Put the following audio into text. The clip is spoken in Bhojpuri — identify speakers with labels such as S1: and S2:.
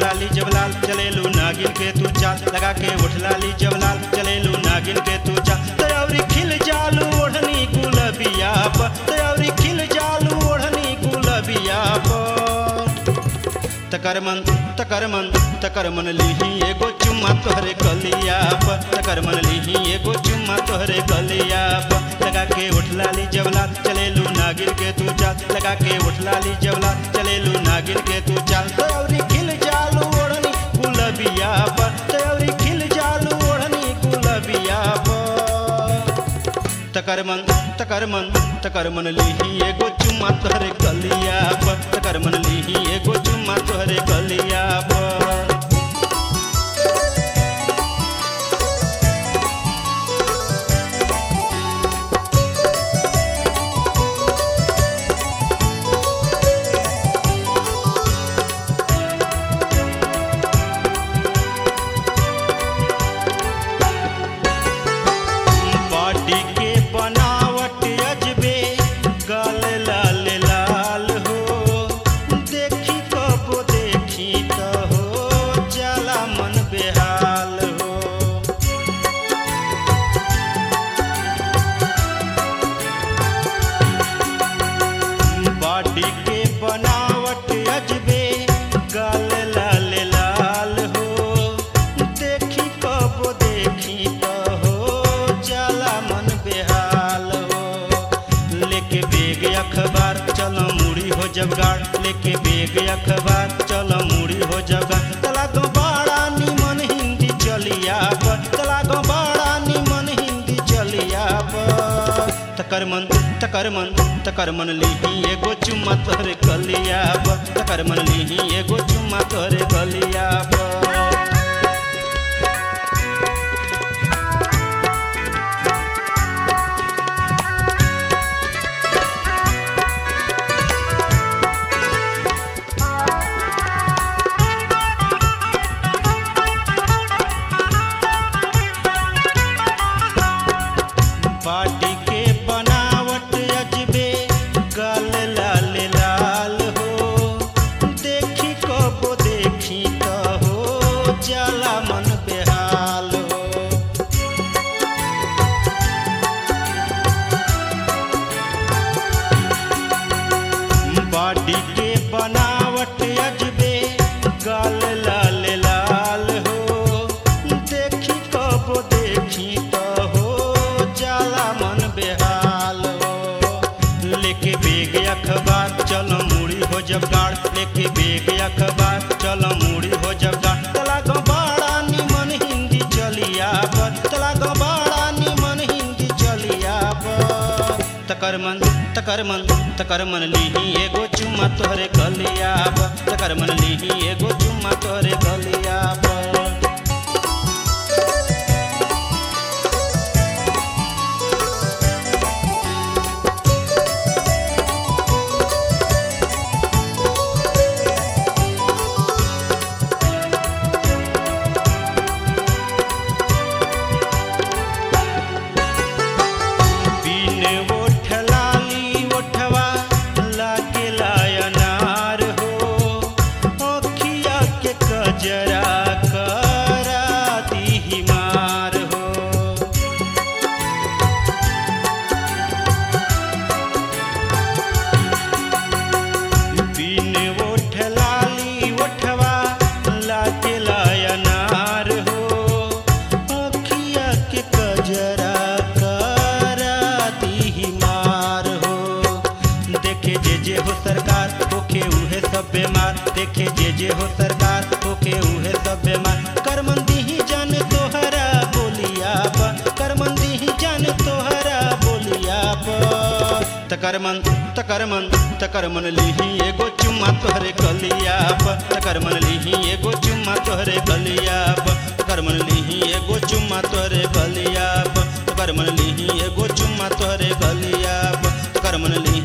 S1: लाली जबलाल चलेलू नागिन के तू चाल लगा के उठ लाली जबलाल चलेलू नागिन के तू चाल तयौरी खिल जालू ओढ़नी गुलबिया पर तयौरी खिल जालू ओढ़नी गुलबिया पर तकर मन तकर मन तकर मन लिही एगो चुम्मा तोहरे गलिया पर तकर मन लिही एगो चुम्मा तोहरे गलिया पर लगा के उठ लाली जबला चलेलू नागिन के तू चाल लगा के उठ लाली जबला चलेलू नागिन के तू चाल तयौरी खिल जालू ओढ़नी गुलबिया पर तयौरी खिल जालू ओढ़नी गुलबिया पर तकर मन तकर मन तकर मन लिही एगो चुम्मा तोहरे गलिया पर तकर मन लिही एगो चुम्मा तोहरे गलिया पर बॉडी के बनावट अजबे गाल लाल लाल हो देखी कब देखी तो हो जाला मन बेहाल हो बॉडी के बनावट अजबे गाल लाल लाल हो देखी कब देखी तो हो जाला मन बेहाल हो लेके बेग अखबार चलो मुड़ी हो जबगाड़ लेके बेग अखबार चलो मुड़ी हो जबगाड़ तला गो बड़ा निमन हिंदी चलिया पर तला गो बड़ा निमन हिंदी चलिया पर तकर मन तकर मन तकर मन लिही एगो चुम्मा तोहरे गलिया पर तकर मन लिही एगो चुम्मा तोहरे गलिया पर बाटी के बनावट अजबे गाल लाल लाल हो देखी कब देखी तो हो जाला मन बेहाल हो बाडी के बनावट अजबे गाल लाल लाल हो देखी कब देखी तो हो जाला मन बेहाल हो लेके बेग अखबार चलो मुड़ी हो जब गाड़ लेके बेग अखबार चलो मुड़ी हो जब गाड़ तला गो बड़ा निमन हिंदी चलिया पर तला गो बड़ा निमन हिंदी चलिया पर तकर मन तकर मन तकर मन लिही एगो चुम्मा तोहरे गलिया पर तकर मन लिही एगो चुम्मा तोहरे गलिया पर बिन ओठ लाली ओठवा लागे लायनार हो अखिया के कजरा करा दी मार हो बिन ओठ लाली ओठवा लागे लायनार हो अखिया के कजरा करा दी मार हो देखे जे जे हो सरकार होके उहे सब बीमार देखे जे जे हो सरकार होके उहे सब बीमार करमंदी ही जान तोहरा बोलिया पर करमंदी ही जान तोहरा बोलिया पर तकर मन तकर मन तकर मन लिही एगो चुम्मा तोहरे गलिया पर तकर मन लिही एगो चुम्मा तोहरे गलिया पर तकर मन लिही एगो चुम्मा तोहरे गलिया पर तकर मन लिही एगो चुम्मा तोहरे गलिया पर तकर मन लिही